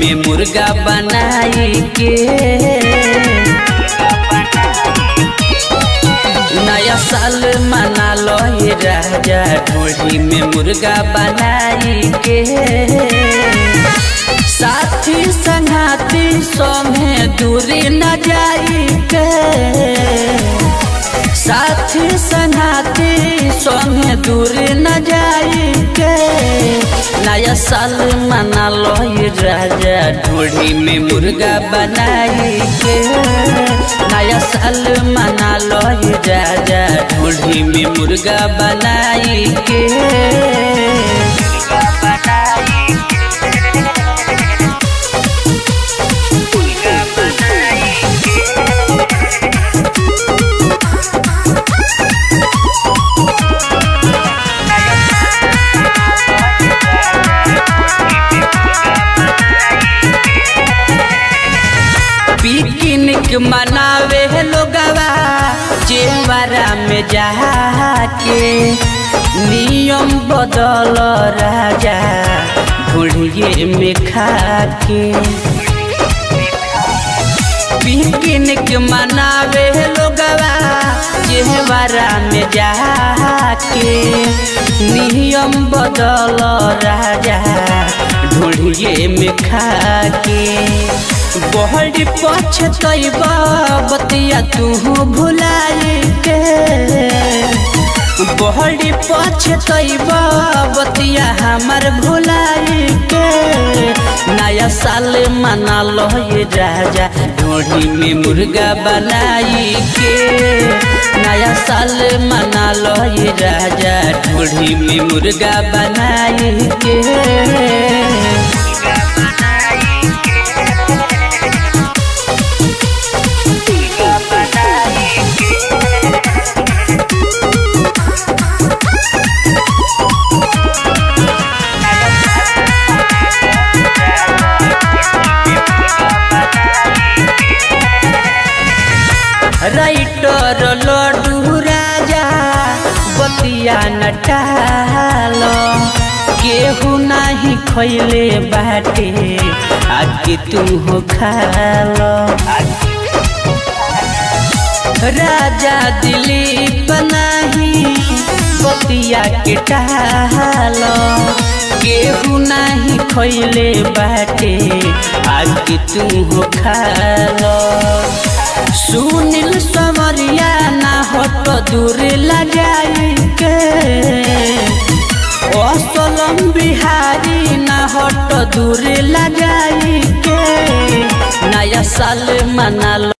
में मुर्गा बनाई के नया साल मना लो ये राजा ढोली में मुर्गा बनाई के साथी संगाती सोमे दूरी न जाई के साथी संगाती सोमे दूरी न जाई के नया साल मना लो ये राजा ढोली में मुर्गा बनाई के नया साल मना लो ये राजा ढोली में मुर्गा बनाई के पिकनिक मनावे लोगवा चेवरा में जाके नियम बदल राजा ढूढ़िए में खाके पिकनिक मनावे लोगवा चेवरा में जाके नियम बदल राजा ढूढ़िए में खाके बहरी पछतैब बतिया तू भुलाई के बहरी पछतैब बतिया हमार भुलाई के नया साल मना लो ये राजा ढोढ़ी में मुर्गा बनाई के नया साल मना लो ये राजा ढोढ़ी में मुर्गा बनाई के राइटर लड्डू राजा बतिया नटालो केहू नाही खैले बाटे आके तू हो खालो राजा दिलीप नाही बतिया के टालो केहू नाही खैले बाटे आके तू हो खालो सुनील समरिया ना हट दूर लगाई के असलम बिहारी ना हट दूर लगाई के नया साल मना लो